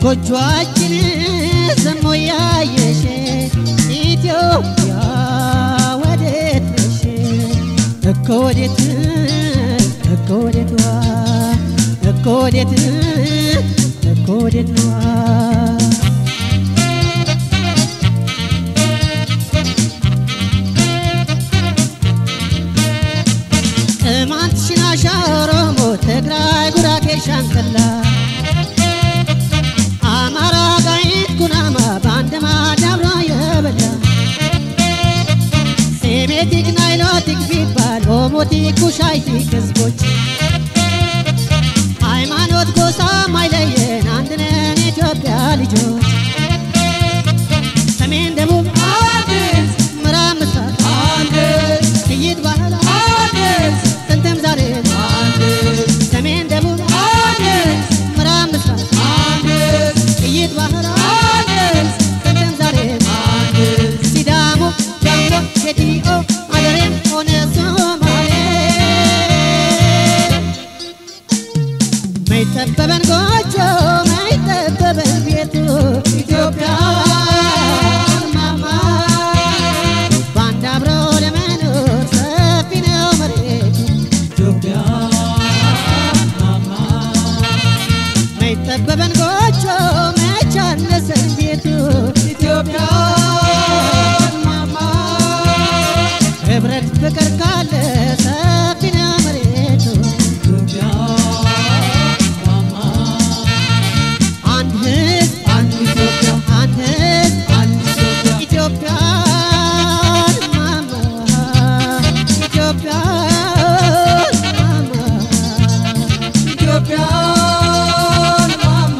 ጎጆአችን ዘሞ ያየሽ ኢትዮጵያ ወዴት ነሽ እኮ ወዴት እኮ ወዴት ዋ እኮ ወዴት እኮ ወዴት ዋ ቅማንት ሽናሻ ኦሮሞ ትግራይ ጉራጌ ሻንቀላ አማራ ጋይት ኩናማ በአንድ ማድ አብሮ የበላ ሴሜቲክ ናይሎቲክ ቢባል ኦሞቲክ ኩሻይቲክ ህዝቦች ሃይማኖት ጎሳ ማይለየን አንድነን ኢትዮጵያ ልጆች ሰሜን ደቡብ ምዕራብ ምስራቅ ጥይት ባህል ጥንትም ዛሬ ሰሜን ደቡብ ምዕራብ ምስራቅ ጥይት ባህል ጥንትም ዛሬ ሲዳሞ ዳሞ ጌዲኦ አገሬም ሆነ ሶማሌ መይጠበበን ጎጆ መይጠበበን ቤቱ ኢትዮጵያ ማማ በአንድ አብሮ ለመኖር ሰፊ ነው መሬቱ መይጠበበን ጎጆ መቻነሰን ቤቱ ኢትዮጵያ ማማ ህብረት ፍቅር ካለ ሰፊ ነው መሬቱ አንድ ህዝብ አንድ ኢትዮጵያ አንድ ህዝብ አንድ ኢትዮጵያ ኢትዮጵያን ማማ ኢትዮጵያን ማማ ኢትዮጵያን ማማ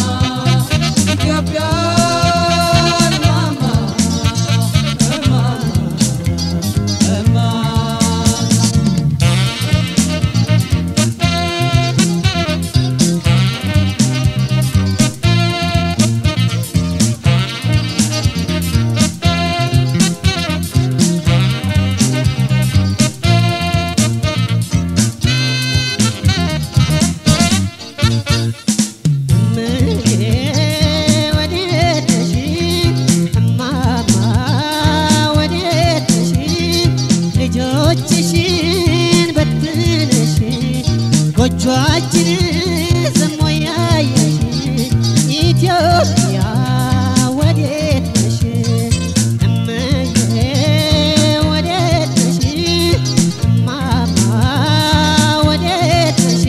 ኢትዮጵያን ማማ እማ እማ እምዬ ወዴት ነሽ እማማ ወዴት ነሽ ልጆችሽን በትነሽ ጎጆአችን ዘሞ ያየሽ ኢትዮጵያ ወዴት ነሽ እምዬ ወዴት ነሽ እማማ ወዴት ነሽ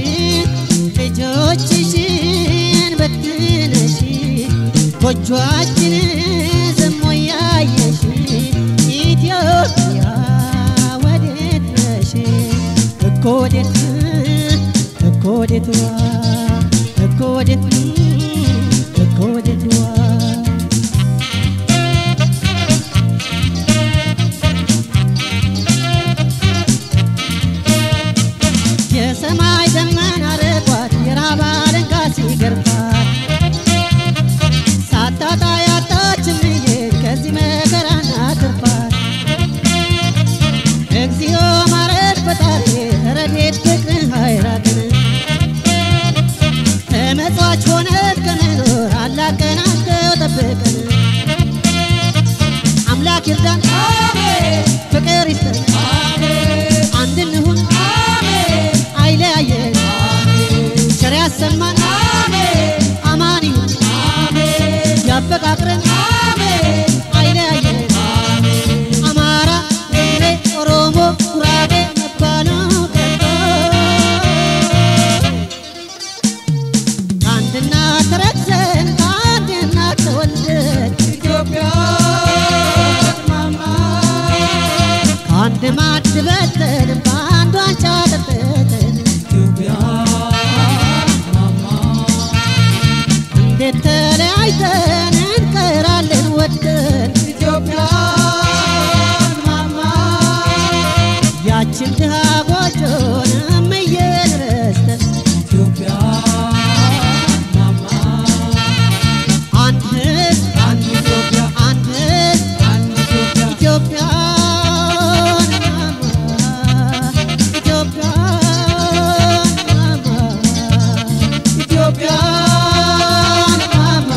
ልጆችሽን በትነሽ ጎጆአችን ዘሞ ያየሽ ኢትዮጵያ ወዴት ነሽ እኮ ወዴት እኮ ወዴት ዋ እኮ ወዴት እኮ ወዴት ዋ የሰማይ ደመና ርቋት የራብ አለንጋ ሲገርፋት ሳታጣ ያጣችን ልዬን ከዚህ መከራና ትርፋት እግዚኦ ማረድ ፈጣሪ ረድኤት ፍቅርን ኃይራትን ተመጽዋች ሆነን ከመኖር አላቀናቸው ጠብቀን አምላክ ይርዳን ፍቅር ይስጠን አንድ እንሁን አይለያየን ቸር ያሰማን አማን ይሁን ያፈቃቅረን አይለያየን አማራ ትግሬ ኦሮሞ ጉራጌ መባሉ ቀርቶ ከአንድ እናት ተረግዘን ከአንድ እናት ተወልደን ኢትዮጵያን ማማ ከአንድ ማዕድ በልተን በአንድ ዋንጫ ጠጥተን ኢትዮጵያን ማማ እንዴት ተለያይተን እንቀራለን ወደን ኢትዮጵያን ማማ ያችን ድሃ ጎጆን እምዬን ረስተን ኢትዮጵያን ማማ አንድ ህዝብ አንድ ኢትዮጵያ አንድ ህዝብ አንድ ኢትዮጵያ ኢትዮጵያን ማማ ኢትዮጵያን ማማ ኢትዮጵያን ማማ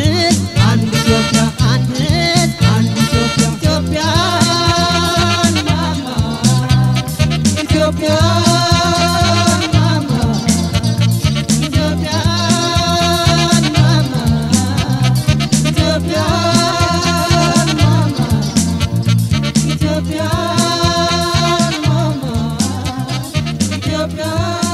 ሕዝብ አንድ ኢትዮጵያ አንድ ሕዝብ አንድ ኢትዮጵያ ኢትዮጵያን ማማ ኢትዮጵያ ማማ ኢትዮጵያን ማማ ኢትዮጵያ ማማ ኢትዮጵያ ማማ ኢትዮጵያ